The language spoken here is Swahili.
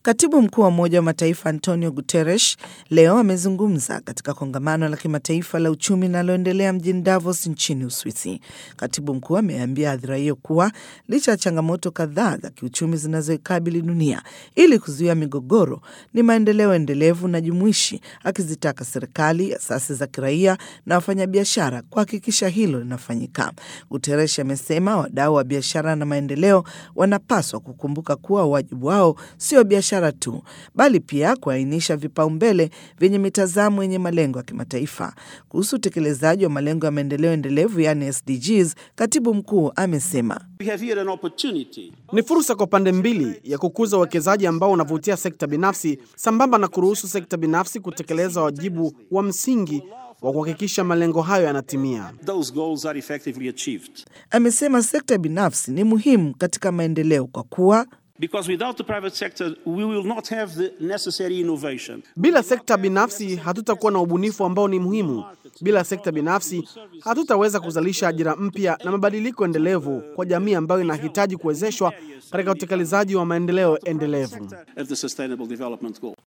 Katibu mkuu wa Umoja wa Mataifa Antonio Guterres leo amezungumza katika kongamano la kimataifa la uchumi linaloendelea mjini Davos nchini Uswisi. Katibu mkuu ameambia hadhira hiyo kuwa licha ya changamoto kadhaa za kiuchumi zinazoikabili dunia, ili kuzuia migogoro ni maendeleo endelevu na jumuishi, akizitaka serikali, asasi za kiraia na wafanyabiashara kuhakikisha hilo linafanyika. Guterres amesema wadau wa biashara na maendeleo wanapaswa kukumbuka kuwa wajibu wao sio biashara tu, bali pia kuainisha vipaumbele vyenye mitazamo yenye malengo ya kimataifa. Kuhusu utekelezaji wa malengo ya maendeleo endelevu, yaani SDGs, katibu mkuu amesema ni fursa kwa pande mbili ya kukuza uwekezaji ambao unavutia sekta binafsi sambamba na kuruhusu sekta binafsi kutekeleza wajibu wa msingi wa kuhakikisha malengo hayo yanatimia. Amesema sekta binafsi ni muhimu katika maendeleo kwa kuwa bila sekta binafsi hatutakuwa na ubunifu ambao ni muhimu. Bila sekta binafsi hatutaweza kuzalisha ajira mpya na mabadiliko endelevu kwa jamii ambayo inahitaji kuwezeshwa katika utekelezaji wa maendeleo endelevu.